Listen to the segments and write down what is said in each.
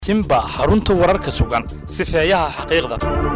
simba xarunta wararka sugan sifeeyaha xaqiiqda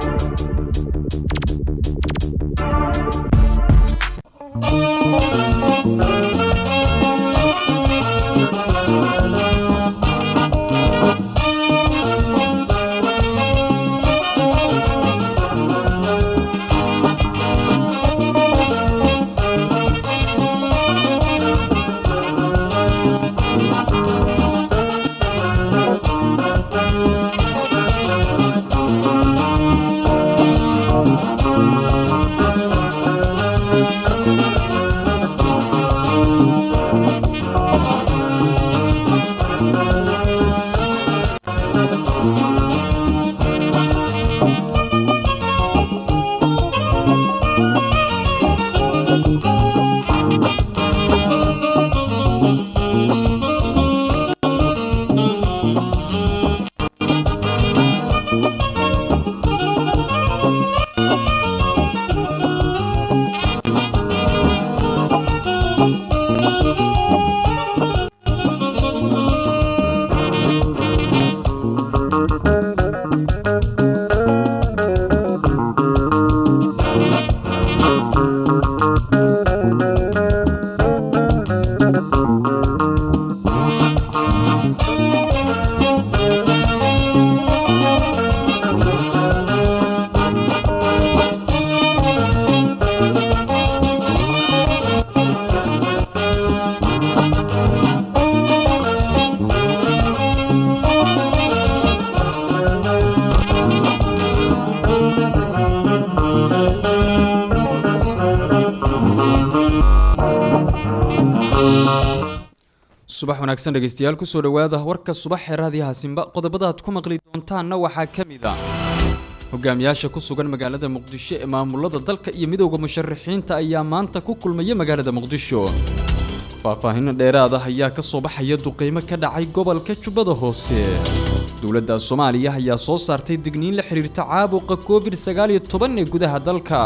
subax wanaagsan dhegeystayaal kusoo dhowaada warka subax ee raadiyaha simba qodobada aad ku maqli doontaanna waxaa ka mid ah hogaamiyaasha ku sugan magaalada muqdisho ee maamulada dalka iyo midowda musharaxiinta ayaa maanta ku kulmaya magaalada muqdisho faahfaahinno dheeraad ah ayaa ka soo baxaya duqeymo ka dhacay gobolka jubbada hoose dowladda soomaaliya ayaa soo saartay digniin la xiriirta caabuqa covid sagaaliyo toban ee gudaha dalka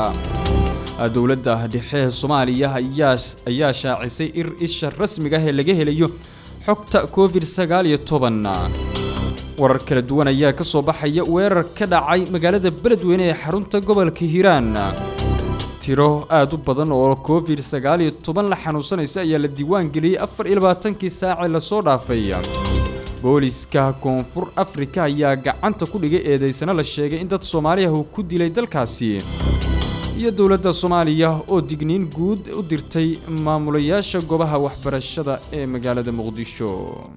dowladda dhexe ee soomaaliya ayaa shaacisay ir isha rasmiga ah ee laga helayo xogta covid sagaaliyo toban warar kala duwan ayaa ka soo baxaya weerar ka dhacay magaalada beledweyne ee xarunta gobolka hiiraan tiro aad u badan oo covid sagaaliyo toban la xanuunsanaysa ayaa la diiwaan geliyey afar iyo labaatankii saacee lasoo dhaafay booliska koonfur afrika ayaa gacanta ku dhigay eedeysana la sheegay in dad soomaaliya uu ku dilay dalkaasi iyo dowladda soomaaliya oo digniin guud u dirtay maamulayaasha goobaha waxbarashada ee magaalada muqdisho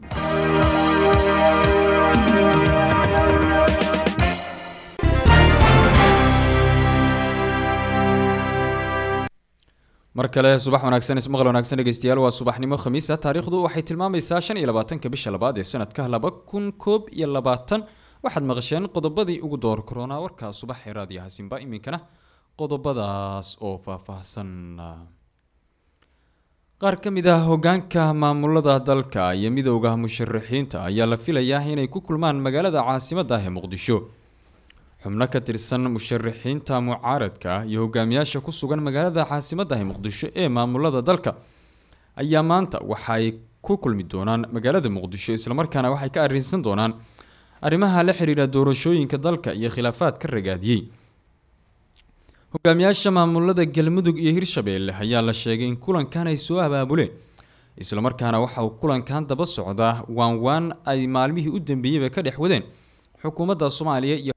mar kale subax wanaagsan ismaqal wanaagsan dhegeystayaal waa subaxnimo khamiisa taariikhdu waxay tilmaamaysaa shan iyo labaatanka bisha labaad ee sanadka laba kun koob iyo labaatan waxaad maqasheen qodobadii ugu door koronaa warkaa subax ee raadiyaha simba iminkana qodobadaas oo faahfaahsan qaar ka mid ah hogaanka maamulada dalka iyo midowda musharaxiinta ayaa la filayaa inay ku kulmaan magaalada caasimadda ah ee muqdisho xubno ka tirsan musharaxiinta mucaaradka ah iyo hogaamiyaasha ku sugan magaalada caasimadda ah ee muqdisho ee maamulada dalka ayaa maanta waxaay ku kulmi doonaan magaalada muqdisho islamarkaana waxay ka arrinsan doonaan arrimaha la xiriira doorashooyinka dalka iyo khilaafaad ka ragaadiyey hogaamiyaasha maamulada galmudug iyo hirshabeelle ayaa la sheegay in kulankan ay soo abaabuleen islamarkaana waxa uu kulankan daba socdaa waan waan ay maalmihii u dambeeyeyba ka dhex wadeen xukuumadda soomaaliya iyo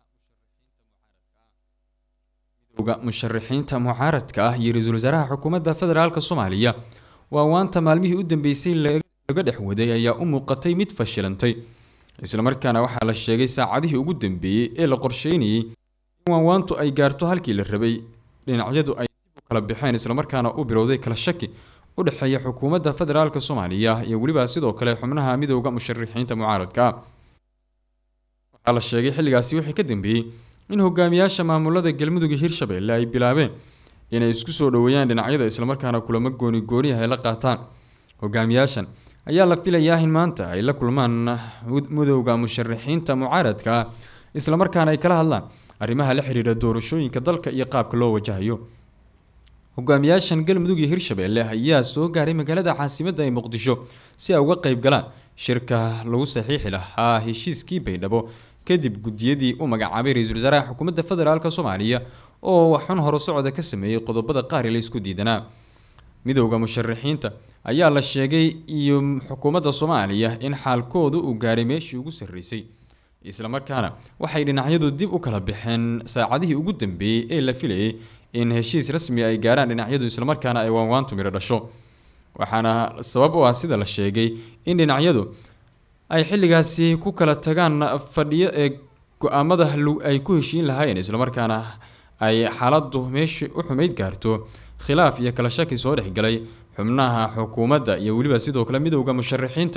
midowda musharaxiinta mucaaradka ah iyo ra-iisul wasaaraha xukuumadda federaalk soomaaliya waan waanta maalmihii u dambeysay laga dhex waday ayaa u muuqatay mid fashilantay islamarkaana waxaa la sheegay saacadihii ugu dambeeyey ee la qorsheynayey waanwaantu ay gaarto halkii la rabay dhinacyadu ay dib u kala baxeen islamarkaana u bilowday kala shaki u dhexeeya xukuumadda federaalk soomaaliya iyo weliba sidoo kale xubnaha midowda musharaxiinta mucaaradka waxaa la sheegay xilligaasi wixii ka dambeeyey in hogaamiyaasha maamulada galmudug iyo hirshabeelle ay bilaabeen inay isku soo dhoweeyaan dhinacyada islamarkaana kulamo gooni gooniah ay la qaataan hogaamiyaashan ayaa la filayaa in maanta ay la kulmaan midowda musharaxiinta mucaaradka ah islamarkaana ay kala hadlaan arrimaha la xiriira doorashooyinka dalka iyo qaabka loo wajahayo hogaamiyaashan galmudug iyo hirshabeelle ayaa soo gaaray magaalada caasimadda ee muqdisho si ay uga qayb galaan shirka lagu saxiixi lahaa heshiiskii baydhabo kadib gudiyadii u magacaabay ra-iisul wasaaraha xukuumadda federaalk soomaaliya oo xun horo socda ka sameeyey qodobada qaar la isku diidanaa midowda musharaxiinta ayaa la sheegay iyo xukuumadda soomaaliya in xaalkoodu uu gaaray meeshii ugu sarreysay islamarkaana waxay dhinacyadu dib u kala baxeen saacadihii ugu dambeeyey ee la filayay in heshiis rasmi ay gaaraan dhinacyadu islamarkaana ay waanwaantu midho dhasho waxaana sabab u ah sida la sheegay in dhinacyadu ay xilligaasi ku kala tagaan fadhiyo ee go-aamada ay ku heshiin lahaayeen islamarkaana ay xaaladu meeshii u xumeyd gaarto khilaaf iyo kala shaki soo dhexgalay xubnaha xukuumadda iyo weliba sidoo kale midowda musharaxiinta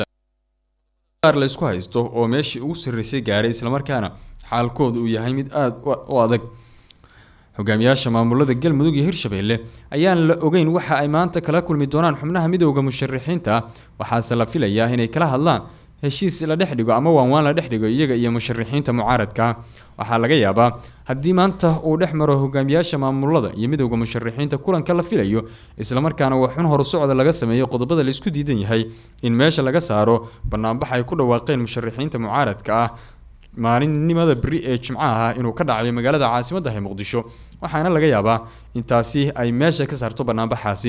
qaar la isku haysto oo meeshii ugu sarreysay gaaray islamarkaana xaalkoodu uu yahay mid aada u adag hogaamiyaasha maamulada galmudug iyo hirshabeelle ayaan la ogeyn waxa ay maanta kala kulmi doonaan xubnaha midowda musharaxiinta waxaase la filayaa inay kala hadlaan heshiis la dhex dhigo ama waanwaan la dhex dhigo iyaga iyo musharaxiinta mucaaradka waxaa laga yaabaa haddii maanta uu dhex maro hogaamiyaasha maamulada iyo midowda musharaxiinta kulanka la filayo islamarkaana waa xun horu socda laga sameeyo qodobada laisku diidan yahay in meesha laga saaro banaanbax ay ku dhawaaqeen musharaxiinta mucaaradka ah maalinimada beri ee jimcaha ah inuu ka dhacayo magaalada caasimadda ee muqdisho waxaana laga yaabaa intaasi ay meesha ka saarto banaanbaxaasi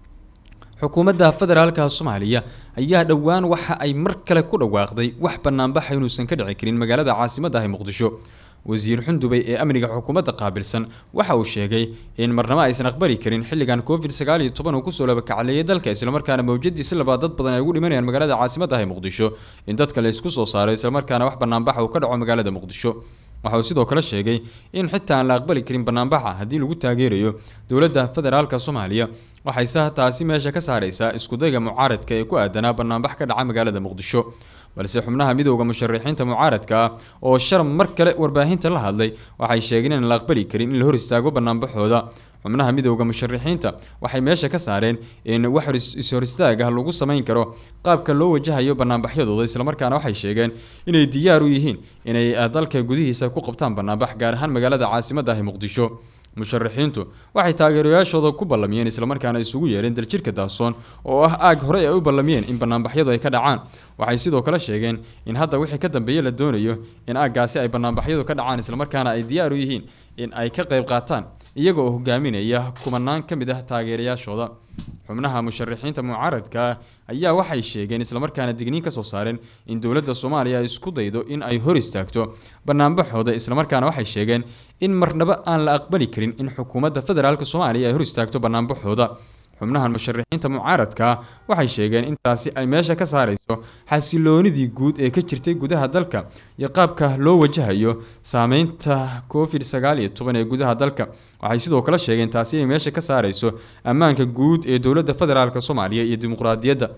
xukuumadda federaalka soomaaliya ayaa dhowaan waxa ay mar kale ku dhawaaqday wax banaanbaxa inuusan ka dhici karin magaalada caasimadda ee muqdisho wasiir xundubay ee amniga xukuumadda qaabilsan waxa uu sheegay in marnamo aysan aqbali karin xilligan covid sagaal iyo toban uu kusoo labakacleeyay dalka islamarkaana mawjadiisi labaad dad badan ay ugu dhimanayaan magaalada caasimadda ee muqdisho in dadka la isku soo saaray islamarkaana wax banaanbaxa uu ka dhaco magaalada muqdisho waxa uu sidoo kale sheegay in xitaa aan la aqbali karin banaanbaxa haddii lagu taageerayo dowladda federaalka soomaaliya waxayse taasi meesha ka saareysaa iskudayga mucaaradka ee ku aadanaa banaanbax ka dhaca magaalada muqdisho balse xubnaha midowda musharaxiinta mucaaradka ah oo sharm mar kale warbaahinta la hadlay waxay sheegeen in la aqbali karin in la hor istaago banaanbaxooda xubnaha midowda musharaxiinta waxay meesha ka saareen in wax is-hor istaag ah lagu samayn karo qaabka loo wajahayo banaanbaxyadooda islamarkaana waxay sheegeen inay diyaar u yihiin inay dalka gudihiisa ku qabtaan banaanbax gaar ahaan magaalada caasimadda ah ee muqdisho musharaxiintu waxay taageerayaashooda ku ballamiyeen islamarkaana isugu yeereen daljirka daasoon oo ah aag horey ay u ballamiyeen in banaanbaxyadu ay ka dhacaan waxay sidoo kale sheegeen in hadda wixii ka dambeeye la doonayo in aaggaasi ay banaanbaxyadu ka dhacaan islamarkaana ay diyaar u yihiin in ay ka qayb qaataan iyaga oo hogaaminaya kumanaan ka mid ah taageerayaashooda xubnaha musharaxiinta mucaaradka ah ayaa waxay sheegeen islamarkaana digniin ka soo saareen in dowladda soomaaliya ay isku daydo in ay hor istaagto banaanbaxooda islamarkaana waxay sheegeen in marnaba aan la aqbali karin in xukuumadda federaalk soomaaliya ay hor istaagto banaanbaxooda xubnahan musharaxiinta mucaaradka ah waxay sheegeen intaasi ay meesha ka saareyso xasiloonidii guud ee ka jirtay gudaha dalka iyo qaabka loo wajahayo saameynta covid sagaal iyo toban ee gudaha dalka waxay sidoo kale sheegeen taasi ay meesha ka saareyso ammaanka guud ee dowladda federaalk soomaaliya iyo dimuqraadiyadda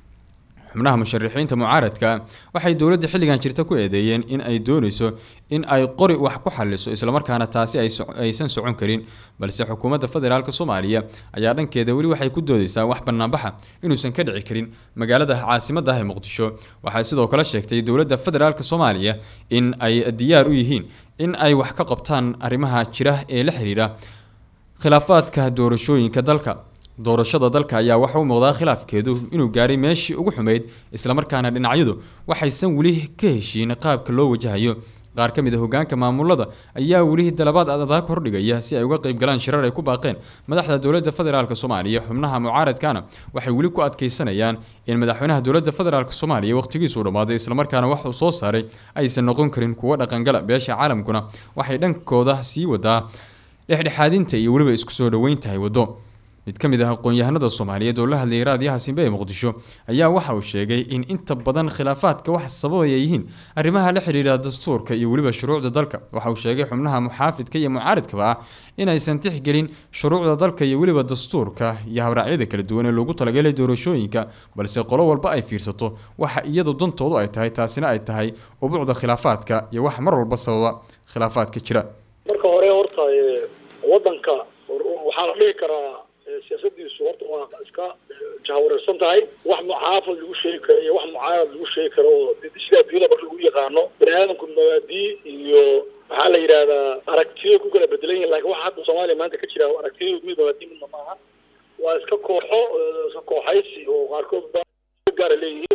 xubnaha musharaxiinta mucaaradka waxay dowladda xilligan jirta ku eedeeyeen in ay dooneyso in ay qori wax ku xaliso islamarkaana taasi aysan socon karin balse xukuumadda federaalk soomaaliya ayaa dhankeeda weli waxay ku doodeysaa wax banaanbaxa inuusan ka dhici karin magaalada caasimadda ah ee muqdisho waxay sidoo kale sheegtay dowladda federaalk soomaaliya in ay diyaar u yihiin in ay wax ka qabtaan arrimaha jira ee la xiriira khilaafaadka doorashooyinka dalka doorashada dalka ayaa waxa u muuqdaa khilaafkeedu inuu gaaray meeshii ugu xumeyd islamarkaana dhinacyadu waxaysan weli ka heshiin qaabka loo wajahayo qaar ka mid a hogaanka maamulada ayaa weli dalabaad adaag hordhigaya si ay uga qayb galaan shirar ay ku baaqeen madaxda dowladda federaalk soomaaliya xubnaha mucaaradkana waxay weli ku adkeysanayaan in madaxweynaha dowladda federaalk soomaaliya wakhtigiisuu dhammaaday islamarkaana wax uu soo saaray aysan noqon karin kuwo dhaqangala beesha caalamkuna waxay dhankooda sii wadaa dhexdhexaadinta iyo weliba isku soo dhoweyntahay waddo mid ka mid ah aqoon-yahanada soomaaliyeed oo la hadlayay raadiyaha simbe ee muqdisho ayaa waxa uu sheegay in inta badan khilaafaadka wax sababaya yihiin arrimaha la xidhiidha dastuurka iyo weliba shuruucda dalka waxa uu sheegay xubnaha muxaafidka iyo mucaaridkaba ah inaysan tixgelin shuruucda dalka iyo weliba dastuurka iyo habraacyada kala duwan ee loogu talagalay doorashooyinka balse qolo walba ay fiirsato waxa iyadu dantoodu ay tahay taasina ay tahay ubuucda khilaafaadka iyo wax mar walba sababa khilaafaadka jira marka hore horta wadanka waxaa la dhihi karaa siyaasadiisu horta waa iska jahawareersan tahay wax muxaafad lagu sheegi karo iyo wax mucaarad lagu sheegi karo oo sida adduunyada marka lagu yaqaano bani aadamku mabaadii iyo maxaa la yidhahdaa aragtiyo ku kala bedelan yihin lakin waxa hadda soomaaliya maanta ka jira aragtiyo mid mabaadii midna maaha waa iska kooxo iska kooxaysi oo qaarkood gaara leeyihiin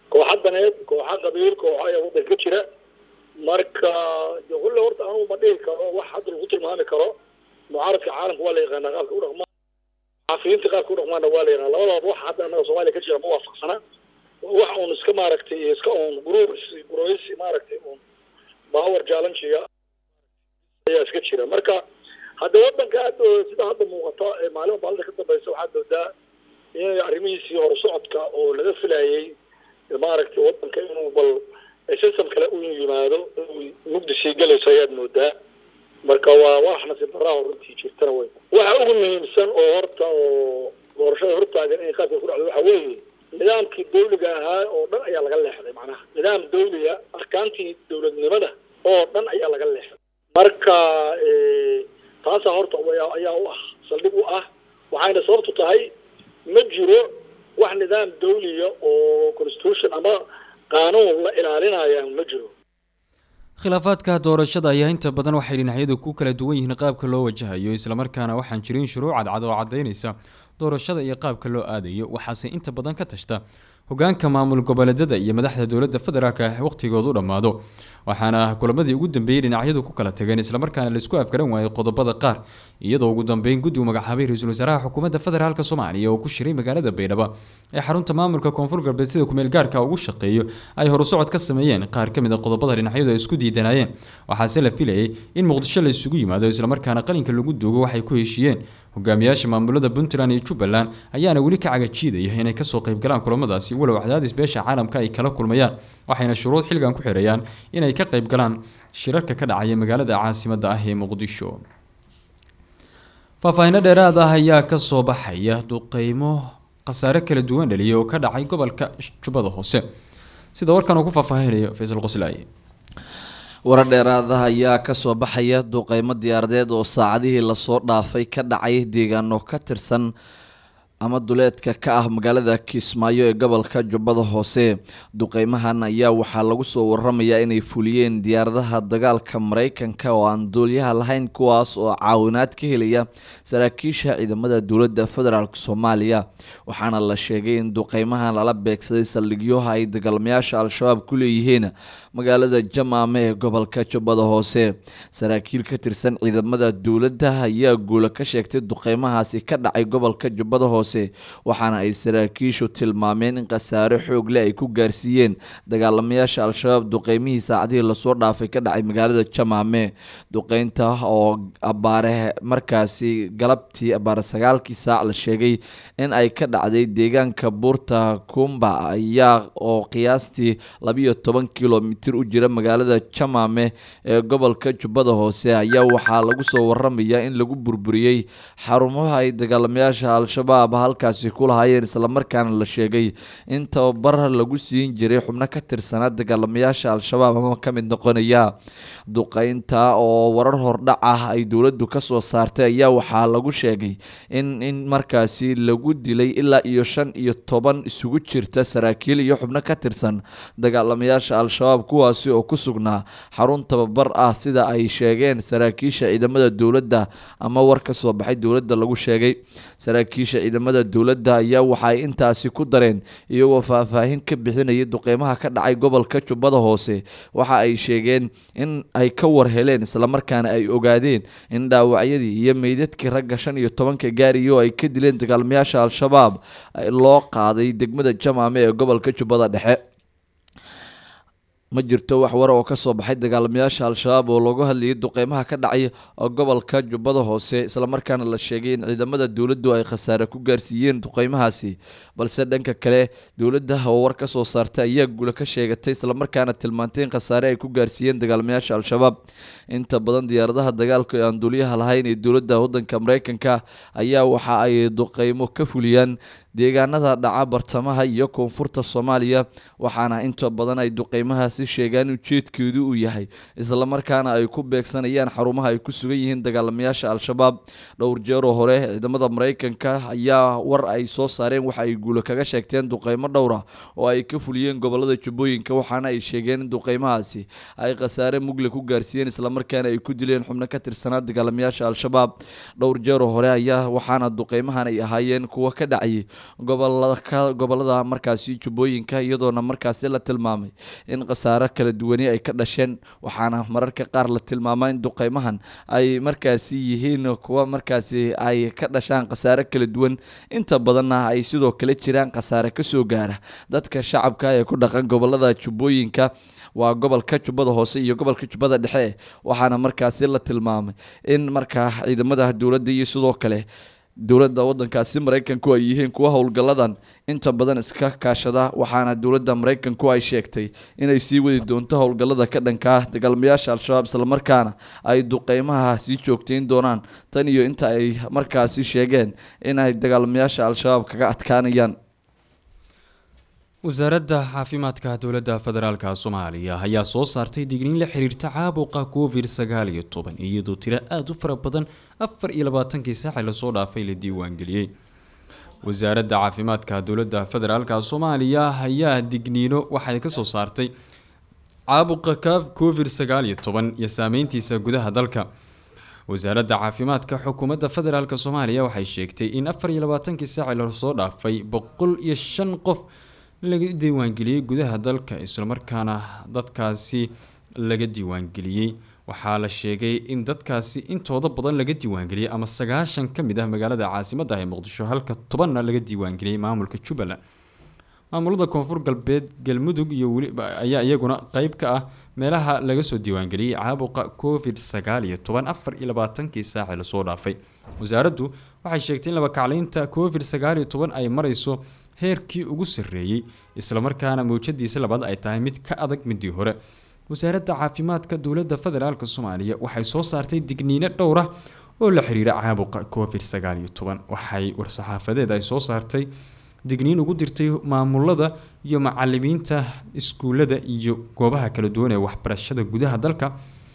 kooxa daneed kooxa qabiil kooxa ayaa waddanka ka jira marka de kulle horta anugu ma dhihi karo wax hadda lagu tilmaami karo mucaaradka caalamka waa la yaqaanaa qaabka u dhaqmaa xaafiyiinta qaabka u dhaqmaana waa la yaqaana labadaba wax hadda annaga soomaaliya ka jira ma waafaqsana wax uun iska maaragtay iska uun guruur guroysi maaragtay uun power challengiga ayaa iska jira marka hadda waddanka hadda sida hadda muuqata ee maalin maalinta ka dambaysa waxaad moodaa in arrimihiisii horusocodka oo laga filayay maaragtay waddanka inuu bal system kale u yimaado inuu mugdi sii galayso ayaad moodaa marka waa wax nasiib darraa runtii jirtana wey waxa ugu muhiimsan oo horta oo doorashada hortaagan inay qaabka ku dhacdo waxa weeye nidaamkii dawliga ahaa oo dhan ayaa laga leexday macnaha nidaam dawliga arkaantii dawladnimada oo dhan ayaa laga leexday marka taasaa horta ayaa u ah saldhig u ah waxayna sababtu tahay ma jiro wax nidaam dawliya oo constitution ama qaanuun la ilaalinaya ma jiro khilaafaadka doorashada ayaa inta badan waxay dhinacyadu ku kala duwan yihiin qaabka loo wajahayo islamarkaana waxaan jirin shuruuc cadcad oo cadaynaysa doorashada iyo qaabka loo aadayo waxaase inta badan ka tashta hogaanka maamul goboleedyada iyo madaxda dowladda federaalk ah waqtigoodu dhammaado waxaana kulamadii ugu dambeeyey dhinacyadu ku kala tageen islamarkaana laisku afgaran waayay qodobada qaar iyadoo ugu dambeyn guddigu magacaabay ra-iisul wasaaraha xukuumadda federaalk soomaaliya oo ku shiray magaalada baydhabo ee xarunta maamulka koonfur galbeed sida kumeel gaarka ugu shaqeeyo ay horusocod ka sameeyeen qaar ka mid a qodobada dhinacyadu ay isku diidanayeen waxaase la filayay in muqdisho la isugu yimaado islamarkaana qalinka lagu duugo waxay ku heshiiyeen hogaamiyaasha maamulada puntland iyo jubbaland ayaana weli ka cagajiidaya inay kasoo qaybgalaan kulamadaasi walow cadaadis beesha caalamka ay kala kulmayaan waxayna shuruud xilgan ku xirayaan inay ka qaybgalaan shirarka ka dhacaya magaalada caasimada ah ee muqdisho faahfaahinno dheeraad ah ayaa kasoo baxaya duqeymo khasaare kala duwan dhaliya oo ka dhacay gobolka jubbada hoose sida warkan uu ku faahfaahinayo faysal qoslaaye warar dheeraadaha ayaa kasoo baxaya duqeymo diyaaradeed oo saacadihii lasoo dhaafay ka dhacay deegaano ka tirsan ama duleedka ka ah magaalada kismaayo ee gobolka jubbada hoose duqeymahan ayaa waxaa lagu soo waramayaa inay fuliyeen diyaaradaha dagaalka mareykanka oo aan duulyaha lahayn kuwaas oo caawinaad ka helaya saraakiisha ciidamada dowladda federaalk soomaaliya waxaana la sheegay in duqeymahan lala beegsaday saldhigyoha ay dagaalamayaasha al-shabaab ku leeyihiin magaalada jamaame ee gobolka jubbada hoose saraakiil ka tirsan ciidamada dowladda ayaa guula ka sheegtay duqeymahaasi ka dhacay gobolka jubbada hoose waxaana ay saraakiishu tilmaameen in khasaare xoog leh ay ku gaarsiiyeen dagaalamayaasha al-shabaab duqeymihii saacadihii lasoo dhaafay ka dhacay magaalada jamaame duqeynta oo abaare markaasi galabtii abaare sagaalkii saac la sheegay in ay ka dhacday deegaanka buurta kumba ayaa oo qiyaastii labiyo toban kilomitir u jira magaalada jamaame ee gobolka jubbada hoose ayaa waxaa lagu soo waramayaa in lagu burburiyey xarumaha ay dagaalamayaasha al-shabaab halkaasi ku lahaayeen islamarkaana la sheegay in tababar lagu siin jiray xubno ka tirsanaa dagaalamayaasha al-shabaab ama ka mid noqonaya duqeynta oo warar hordhac ah ay dowladdu kasoo saartay ayaa waxaa lagu sheegay in in markaasi lagu dilay ilaa iyo shan iyo toban isugu jirta saraakiil iyo xubno ka tirsan dagaalamayaasha al-shabaab kuwaasi oo ku sugnaa xarun tababar ah sida ay sheegeen saraakiisha ciidamada dowladda ama war ka soo baxay dowladda lagu sheegay saraakiisha ciidamada dowladda ayaa waxa ay intaasi ku dareen iyagoo faahfaahin ka bixinayay duqeymaha ka dhacay gobolka jubbada hoose waxa ay sheegeen in ay ka war heleen islamarkaana ay ogaadeen in dhaawacyadii iyo meydadkii ragga shan iyo tobanka gaariya oo ay ka dileen dagaalamayaasha al-shabaab loo qaaday degmada jamaame ee gobolka jubbada dhexe ma jirto wax war oo kasoo baxay dagaalamayaasha al-shabaab oo loogu hadlayay duqeymaha ka dhacay gobolka jubbada hoose islamarkaana la sheegay in ciidamada dowladdu ay khasaare ku gaarsiiyeen duqeymahaasi balse dhanka kale dowladda oo war kasoo saartay ayaa guula ka sheegatay islamarkaana tilmaantay in khasaare ay ku gaarsiiyeen dagaalamayaasha al-shabaab inta badan diyaaradaha dagaalka ee aan duuliyaha lahayn ee dowladda waddanka mareykanka ayaa waxa ay duqeymo ka fuliyaan deegaanada dhaca bartamaha iyo koonfurta soomaaliya waxaana inta badan ay duqeymahaasi sheegaan ujeedkeedu uu yahay islamarkaana ay ku beegsanayaan xarumaha ay ku sugan yihiin dagaalamayaasha al-shabaab dhowr jeeroo hore ciidamada mareykanka ayaa war ay soo saareen waxa ay guulo kaga sheegteen duqeymo dhowra oo ay ka fuliyeen gobolada jubbooyinka waxaana ay sheegeen in duqeymahaasi ay khasaare mugle ku gaarsiiyeen islamarkaana ay ku dileen xubno ka tirsanaa dagaalamayaasha al-shabaab dhowr jeeroo hore ayaa waxaana duqeymahan ay ahaayeen kuwo ka dhacayay gobolaka gobolada markaasi jubbooyinka iyadoona markaasi la tilmaamay in khasaaro kala duwani ay ka dhasheen waxaana mararka qaar la tilmaamaa in duqeymahan ay markaasi yihiin kuwa markaasi ay ka dhashaan khasaare kala duwan inta badanna ay sidoo kale jiraan khasaare kasoo gaara dadka shacabka ee ku dhaqan gobolada jubbooyinka waa gobolka jubbada hoose iyo gobolka jubbada dhexe waxaana markaasi la tilmaamay in markaa ciidamada dowladda iyo sidoo kale dowladda wadankaasi maraykanku ay yihiin kuwa howlgalladan inta badan iska kaashada waxaana dowladda maraykanku ay sheegtay inay sii wadi doonto howlgallada ka dhanka ah dagaalamayaasha al-shabaab islamarkaana ay duqeymaha sii joogteyn doonaan tan iyo inta ay markaasi sheegeen inay dagaalamayaasha al-shabaab kaga adkaanayaan wasaaradda caafimaadka dowladda federaalka soomaaliya ayaa soo saartay digniin la xiriirta caabuqa covid sagaal iyo toban iyadoo tiro aada u fara badan afar iyo labaatankii saaci lasoo dhaafay la diiwaangeliyey wasaaradda caafimaadka dowladda federaalka soomaaliya ayaa digniino waxay kasoo saartay caabuqa covid sagaal iyo toban iyo saameyntiisa gudaha dalka wasaaradda caafimaadka xukuumadda federaalk soomaaliya waxay sheegtay in afar iyo labaatankii saaci lasoo dhaafay boqol iyo shan qof laga diiwaangeliyey gudaha dalka islamarkaana dadkaasi laga diiwaangeliyey waxaa la sheegay in dadkaasi intooda badan laga diiwaangeliyey ama sagaashan ka mid ah magaalada caasimadda ah ee muqdisho halka tobanna laga diiwaangeliyey maamulka jubbaland maamulada koonfur galbeed galmudug iyo weliba ayaa iyaguna qeyb ka ah meelaha laga soo diiwaangeliyey caabuqa covid sagaal iyo toban afar iyo labaatankii saaci lasoo dhaafay wasaaraddu waxay sheegtay in labakacleynta covid sagaal iyo toban ay mareyso heerkii ugu sarreeyey islamarkaana mawjadiisa labaad ay tahay mid ka adag midii hore wasaaradda caafimaadka dowladda federaalk soomaaliya waxay soo saartay digniino dhowr ah oo la xiriira caabuqa covid sagaal iyo toban waxay war-saxaafadeed ay soo saartay digniin ugu dirtay maamulada iyo macalimiinta iskuulada iyo goobaha kala duwan ee waxbarashada gudaha dalka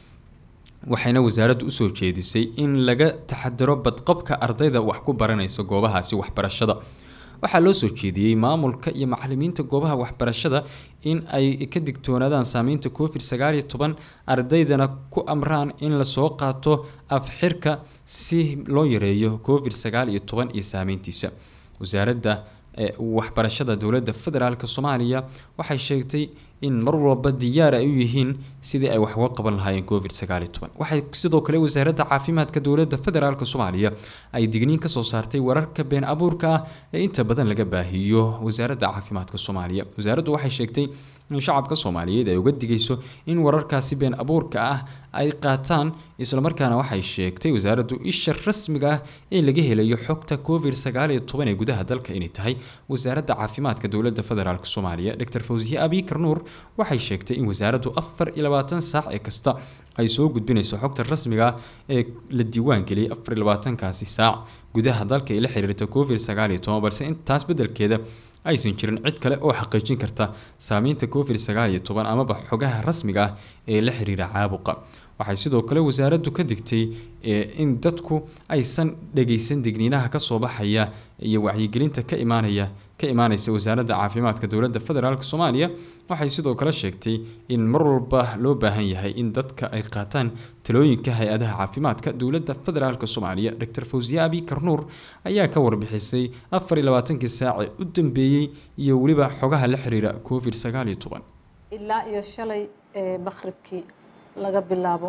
waxayna wasaaraddu usoo jeedisay in laga taxadiro badqabka ardayda wax ku baranaysa goobahaasi waxbarashada waxaa loo soo jeediyey maamulka iyo macalimiinta goobaha waxbarashada in ay ka digtoonaadaan saameynta covid sagaal iyo toban ardaydana ku amraan in lasoo qaato afxirka si loo yareeyo covid sagaal iyo toban iyo saameyntiisa wasaaradda waxbarashada dowladda federaalk soomaaliya waxay sheegtay in mar walba diyaar ay u yihiin sidii ay wax uga qaban lahaayeen covid sagaal iyo toban waxay sidoo kale wasaaradda caafimaadka dowladda federaalk soomaaliya ay digniin kasoo saartay wararka been abuurka ah ee inta badan laga baahiyo wasaaradda caafimaadka soomaaliya wasaaraddu waxay sheegtay in shacabka soomaaliyeed ay uga digayso in wararkaasi been abuurka ah ay qaataan islamarkaana waxay sheegtay wasaaraddu isha rasmiga ah ee laga helayo xogta covid sagaal iyo toban ee gudaha dalka inay tahay wasaaradda caafimaadka dowladda federaalk soomaaliya dr fawsiye abikar nuur waxay sheegtay in wasaaraddu afar iyo labaatan saac ee kasta ay soo gudbinayso xogta rasmiga ah ee la diiwaan geliyay afar iyo labaatankaasi saac gudaha dalka ee la xiriirta covid sagaal iyo toban balse intaas beddelkeeda aysan jirin cid kale oo xaqiijin karta saameynta covid sagaal iyo toban amaba xogaha rasmiga ah ee la xiriira caabuqa waxay sidoo kale wasaaraddu ka digtay in dadku aysan dhageysan digniinaha kasoo baxaya iyo wacyigelinta ka imaanaya ka imaaneysa wasaaradda caafimaadka dowladda federaalk soomaaliya waxay sidoo kale sheegtay in mar walba loo baahan yahay in dadka ay qaataan talooyinka hay-adaha caafimaadka dowladda federaalk soomaaliya dr fawsiye abikar nuur ayaa ka warbixisay afar iyo labaatankii saace u dambeeyey iyo weliba xogaha la xiriira covid sagaal iyo toban ilaa iyo shalay maqribkii laga bilaabo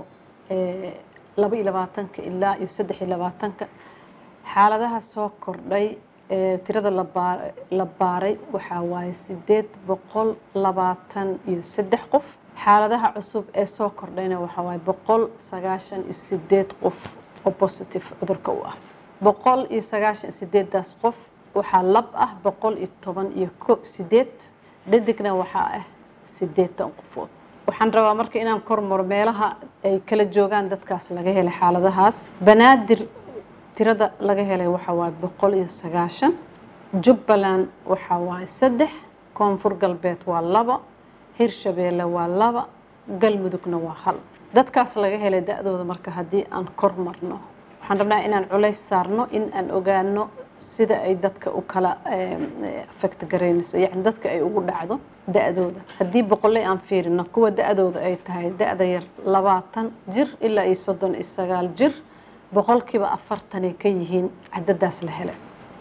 laba iyo labaatanka ilaa iyo saddex iyo labaatanka xaaladaha soo kordhay tirada la baaray waxaa waaye sideed boqol labaatan iyo saddex qof xaaladaha cusub ee soo kordhayna waxaa waaye boqol sagaashan iyo sideed qof oo positive cudurka u ah boqol iyo sagaashan iyo sideedaas qof waxaa lab ah boqol iyo toban iyo ko sideed dhadigna waxaa ah sideetan qofood waxaan rabaa marka inaan kormaro meelaha ay kala joogaan dadkaas laga helay xaaladahaas banaadir tirada laga helay waxaa waaye boqol iyo sagaashan jubbaland waxaa waaye saddex koonfur galbeed waa laba hirshabeelle waa laba galmudugna waa hal dadkaas laga helay da-dooda marka haddii aan kor marno waxaan rabnaa inaan culays saarno in aan ogaano sida ay dadka u kala affect garaynayso yacni dadka ay ugu dhacdo da-dooda haddii boqolley aan fiirino kuwa da-dooda ay tahay da-da yar labaatan jir ilaa iyo soddon iyo sagaal jir boqolkiiba afartanay ka yihiin cadadaas la helay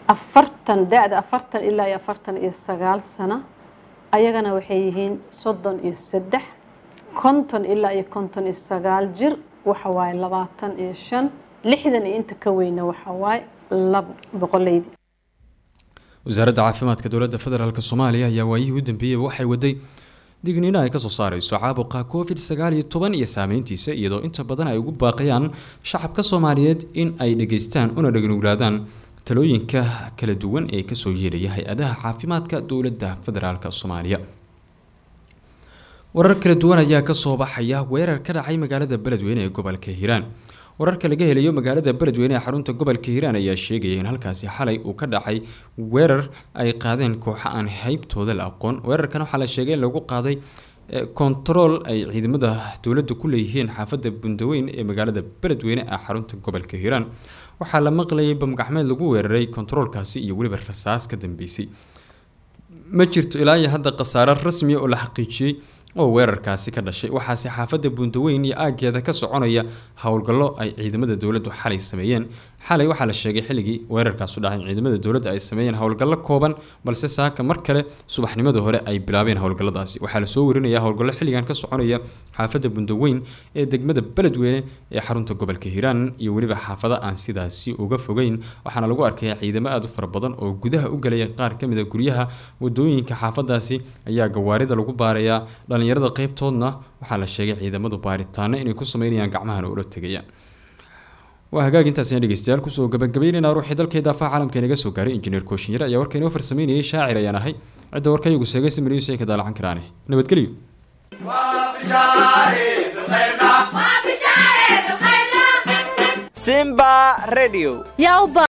afartan da-da afartan ilaa iyo afartan iyo sagaal sano ayagana waxay yihiin soddon iyo saddex konton ilaa iyo konton iyo sagaal jir waxa waaye labaatan iyo shan lixdan iyo inta ka weyna waxa waaye laba boqoleydi wasaaradda caafimaadka dowladda federaalk soomaaliya ayaa waayihii u dambeeyeyba waxay waday digniino ay kasoo saareyso caabuqa covid sagaal iyo toban iyo saameyntiisa iyadoo inta badan ay ugu baaqayaan shacabka soomaaliyeed in ay dhageystaan una dhagnuglaadaan talooyinka kala duwan ee kasoo yeelaya hay-adaha caafimaadka dowladda federaalk soomaaliya warar kala duwan ayaa kasoo baxaya weerar ka dhacay magaalada beledweyne ee gobolka hiiraan wararka laga helayo magaalada beledweyne ee xarunta gobolka hiiraan ayaa sheegaya in halkaasi xalay uu ka dhacay weerar ay qaadeen kooxo aan haybtooda la aqoon weerarkan waxaa la sheegay in lagu qaaday kontarool ay ciidamada dowladda ku leeyihiin xaafadda bundaweyn ee magaalada beledweyne ee xarunta gobolka hiiraan waxaa la maqlayay bamgacmeed lagu weeraray kontaroolkaasi iyo weliba rasaas ka dambeysay ma jirto ilaa iyo hadda khasaare rasmiya oo la xaqiijiyey oo weerarkaasi ka dhashay waxaase xaafadda buundaweyn iyo aageeda ka soconaya howlgallo ay ciidamada dowladdu xalay sameeyeen xalay waxaa la sheegay xilligii weerarkaasu dhacay in ciidamada dowladda ay sameeyeen howlgallo kooban balse saaka mar kale subaxnimada hore ay bilaabeen howlgalladaasi waxaa lasoo warinaya howlgallo xilligan ka soconaya xaafadda bundaweyn ee degmada beledweyne ee xarunta gobolka hiiraan iyo weliba xaafado aan sidaasi uga fogeyn waxaana lagu arkaya ciidamo aada u fara badan oo gudaha u galaya qaar kamid a guryaha wadooyinka xaafadaasi ayaa gawaarida lagu baarayaa dhalinyarada qeybtoodna waxaa la sheegay ciidamadu baaritaano inay ku sameynayaan gacmahana ula tegayaan waa hagaag intaasina dhegeystayaal kusoo gabagabeynayna ruuxii dalka daafaha caalamka inaga soo gaaray injineer kooshinyare ayaa warka inoo farsameynayay shaacir ayaan ahay cidda warkayagu seegay samiriis ay ka daalacan karaane nabadgelyo simba radio